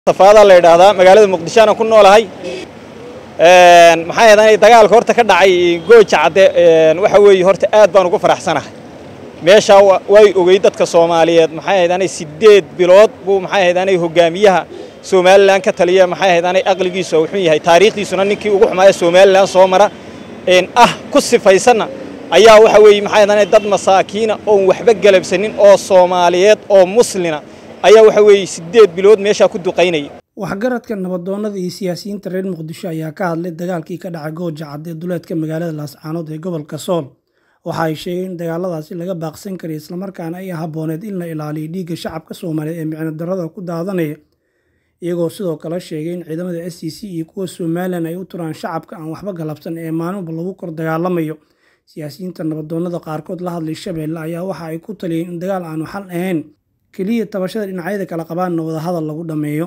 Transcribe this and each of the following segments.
safaada la yidhaahdaa magaalada muqdisho aan ku noolahay maxaa yeedanay dagaalka horta ka dhacay gooja cadde waxa weeye horta aad baan ugu faraxsanahay meeshaa way ogey dadka soomaaliyeed maxaa yeedanay siddeed bilood buu maxaa yeedanay hogaamiyaha somalilan ka taliya maxaa yeedanay aqligiisu wuxuu yahay taariikhdiisuna ninkii ugu xumaaya somalilan soo mara ah ku sifaysanna ayaa waxa weeye maxaa yeedanay dad masaakiina oon waxba galabsanin oo soomaaliyeed oo muslina ayaa waxa weeye siddeed bilood meeshaa ku duqaynaya waxgaradka nabadoonnada iyo siyaasiyiinta reer muqdisho ayaa ka hadlay dagaalkii ka dhacay gooja cadde ee duleedka magaalada laascaanood ee gobolka sool waxa ay sheegeen in dagaaladaasi laga baaqsan karay islamarkaana ay habbooneed in la ilaaliyo dhiigga shacabka soomaaliyeed ee micno darrada ku daadanaya iyagoo sidoo kale sheegay in ciidamada s c c iyo kuwa somalilan ay u turaan shacabka aan waxba galabsan ee maalinba lagu kor dagaalamayo siyaasiyiinta nabadoonnada qaarkood la hadlay shabeelle ayaa waxa ay ku taliyeen in dagaal aanu xal ahayn keliya tabashada dhinacyada kala qabaanna wadahadal lagu dhammeeyo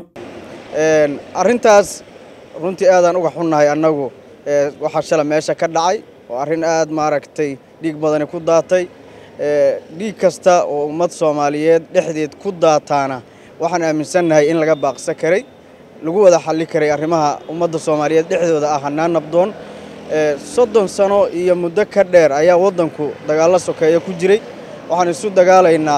arrintaas runtii aadaan uga xunnahay annagu waxaa shala meesha ka dhacay oo arrin aad maaragtay dhiig badani ku daatay dhiig kasta oo ummad soomaaliyeed dhexdeed ku daataana waxaan aaminsannahay in laga baaqsan karay lagu wada xalli karay arrimaha ummadda soomaaliyeed dhexdooda ah hannaan nabdoon soddon sano iyo muddo ka dheer ayaa waddanku dagaallo sokeeya ku jiray waxaan isu dagaalaynaa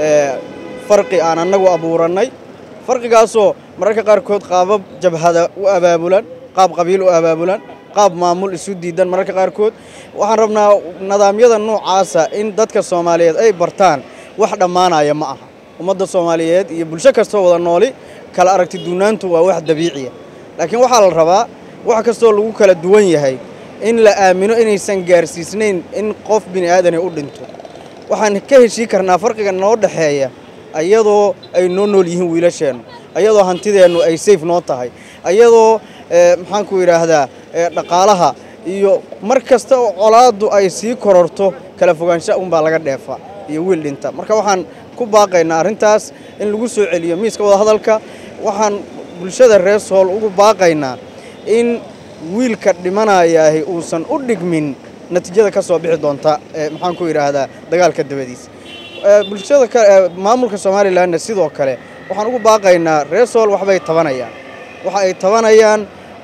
farqi aan annagu abuurannay farqigaasoo mararka qaarkood qaabab jabhada u abaabulan qaab qabiil u abaabulan qaab maamul isu diidan mararka qaarkood waxaan rabnaa nidaamyada noocaasa in dadka soomaaliyeed ay bartaan wax dhammaanaya ma aha ummadda soomaaliyeed iyo bulsho kastoo wada nooli kala aragti duunaantu waa wax dabiiciya laakiin waxaa la rabaa wax kastoo lagu kala duwan yahay in la aamino inaysan gaarsiisnayn in qof bini aadani u dhinto waxaan ka heshii karnaa farqiga noo dhexeeya ayadoo ay noo nool yihiin wiilasheennu ayadoo hantideennu ay sayf noo tahay ayadoo maxaanku yidhaahdaa dhaqaalaha iyo mar kasta oo colaaddu ay sii kororto kala fogaansha unbaa laga dheefa iyo wiil dhinta marka waxaan ku baaqaynaa arrintaas in lagu soo celiyo miiska wadahadalka waxaan bulshada reer sool ugu baaqaynaa in wiilka dhimanayaahi uusan u dhigmin natiijada ka soo bixi doonta maxaanku yidhaahdaa dagaalka dabadiisa bulshada maamulka somalilanna sidoo kale waxaan ugu baaqaynaa reer sool waxbay tabanayaan waxa ay tabanayaan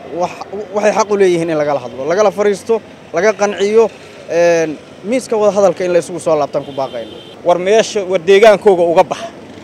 waxay xaq u leeyihiin in lagala hadlo lagala fariisto laga qanciyo miiska wadahadalka in laysugu soo laabtaan ku baaqayna war meesha war deegaankooga uga baxa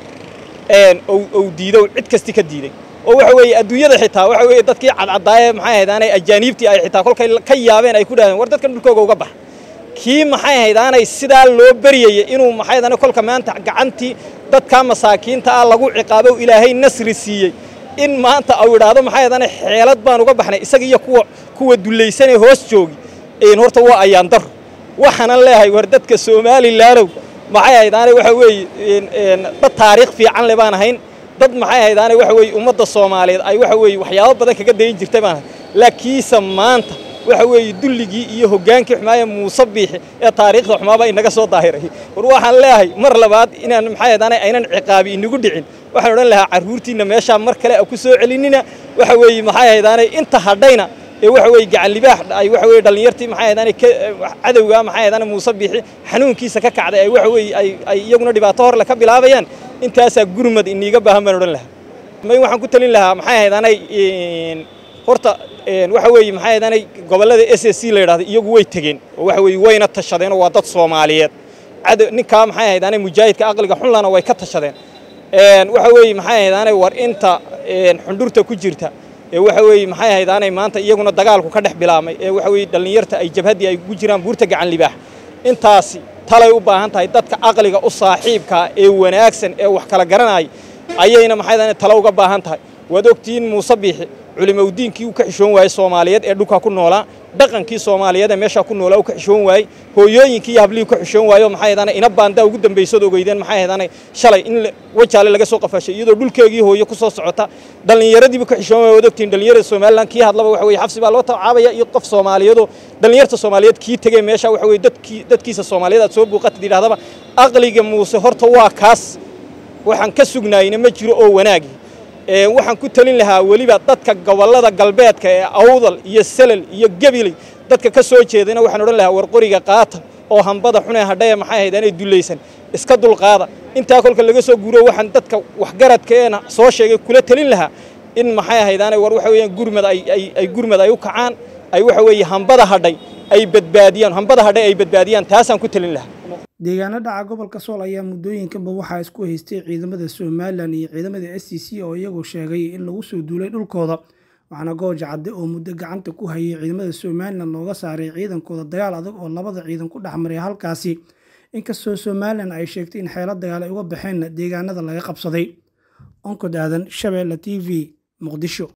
ou diido cid kasti ka diiday oo waxa weeye adduunyada xitaa waxa weeye dadkii cadcadaaye maxay ahayd aanay ajaaniibtii ay xitaa kolkay ka yaabeen ay ku dhahdeen war dadkan dhulkooga uga baxa kii maxay ahayd aanay sidaa loo baryayay inuu maxay ahayd kolka maanta gacantii dadka masaakiinta ah lagu ciqaabo ilaahay nasri siiyey in maanta uu idhaahdo maxay ahayd aanay xeelad baan uga baxnay isaga iyo kuwa kuwa dulaysanee hoos joogi een horta waa ayaan daro waxaanan leeyahay war dadka somalilaanow maxay ahayd aanay waxa weeye dad taariikh fiican le baan ahayn dad maxay ahayd aanay waxa weeye ummadda soomaaliyeed ay waxa weeye waxyaabo badan kaga dayin jirtay baan ahay laakiinse maanta waxa weeye dulligii iyo hoggaankii xumaaya muuse biixi ee taariikhda xumaaba inaga soo daahiray war waxaan leeyahay mar labaad inaan maxay ahayd aanay aynan ciqaabi inagu dhicin waxaan odhan lahaa carruurtiinna meeshaa mar kale a ku soo celinina waxa weeye maxay ahayd aanay inta hadhayna ee waxa weeye gacan libaax ay waxa weeye dhallinyartii maxay ahayd aanay cadowga maxay ahayd aanay muuse biixi xanuunkiisa ka kacday ay waxa weeye ay ay iyaguna dhibaato horle ka bilaabayaan intaasaa gurmad iniiga baahan baan odhan lahaa may waxaan ku talin lahaa maxay ahayd aanay horta waxa weeye maxay ahayd aanay gobollada s s c la yidhahdo iyagu way tegeen oo waxa weeye wayna tashadeen oo waa dad soomaaliyeed cadow ninkaa maxay ahayd aanay mujaahidka aqliga xunlana way ka tashadeen waxa weeye maxay ahayd aanay war inta xundhurta ku jirta ee waxa weeye maxay ahayd aanay maanta iyaguna dagaalku ka dhex bilaabmay ee waxa weeye dhallinyarta ay jabhaddii ay ku jiraan buurta gacan libaax intaasi talay u baahan tahay dadka aqliga u saaxiibkaa ee wanaagsan ee wax kala garanaya ayayna maxay ahayd talo uga baahan tahay waad ogtihiin muuse biixi culimowdiinkii uu ka xishoon waayey soomaaliyeed ee dhulkaa ku noolaa dhaqankii soomaaliyeed ee meeshaa ku noolaa uu ka xishoon waayey hooyooyinkii iyo hablihii ka xishoon waayo maxay ahayd ina baandaa ugu dambaysood ogeydeen maxay ahayd shalay in wajaale laga soo qafashay iyadoo dhulkeegii hooyo ku soo socota dhallinyaradiiba ka xishoon waaya waad ogtihiin dhallinyarada somaliland kii hadlaba waxa weeye xabsi baa loo tacaabaya iyo qof soomaaliyeedoo dhallinyarta soomaaliyeed kii tegey meesha waxa weeye dadkii dadkiisa soomaaliyeed aad soo buuqatid yidhahdaba aqliga muuse horta waa kaas waxaan ka sugnaayna ma jiro oo wanaagi waxaan ku talin lahaa weliba dadka gobollada galbeedka ee awdal iyo selal iyo gebiley dadka ka soo jeedana waxaan odhan lahaa war qoriga qaata oo hambada xunee hadhaya maxay ahayd aanay dulaysan iska dulqaada intaa kolka laga soo guuro waxaan dadka waxgaradkeena soo sheegay kula talin lahaa in maxay ahaydaanay war waxa weeyaan gurmad ay ay gurmad ay u kacaan ay waxa weeye hambada hadhay ay badbaadiyaan hambada hadhay ay badbaadiyaan taasaan ku talin lahaa deegaano dhaca gobolka sool ayaa muddooyinkanba waxaa isku haystay ciidamada somalilan iyo ciidamada s c c oo iyagoo sheegay in lagu soo duulay dhulkooda waxaana gooja cadde oo muddo gacanta ku hayay ciidamada somalilan looga saaray ciidankooda dagaal adag oo labada ciidan ku dhex maray halkaasi inkastoo somalilan ay sheegtay in xeelo dagaal ay uga baxeenna deegaanada laga qabsaday onkod aadan shabeelle t v muqdisho